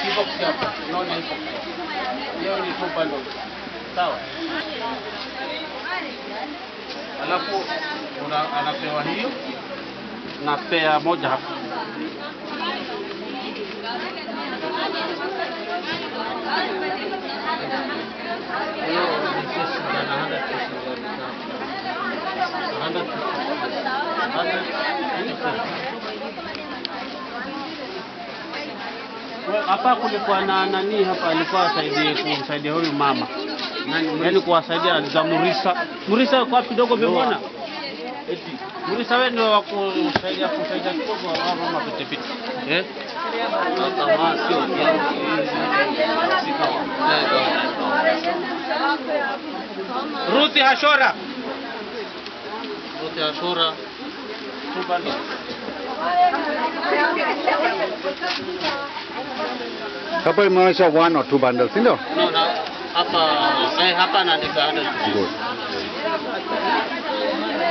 kibox hapa. Unaona hicho? Hiyo ni two bundles. Sawa? Alafu una, anapewa hiyo na spare moja hapa. Hiyo ni sisi na 100 hapa kulikuwa na nani hapa, alikuwa asaidie kumsaidia huyu mama, yaani kuwasaidia za Murisa. Murisa kwa kidogo vimona Murisa, wewe ndio wa kusaidia kusaidia kidogo wa mama pite pite eh kama sio Ruthi Hashora Ruthi Hashora Tupande. Hapa imeonyesha one or two bundles, si ndio? No, na hapa eh, hapa naandika 100. Good.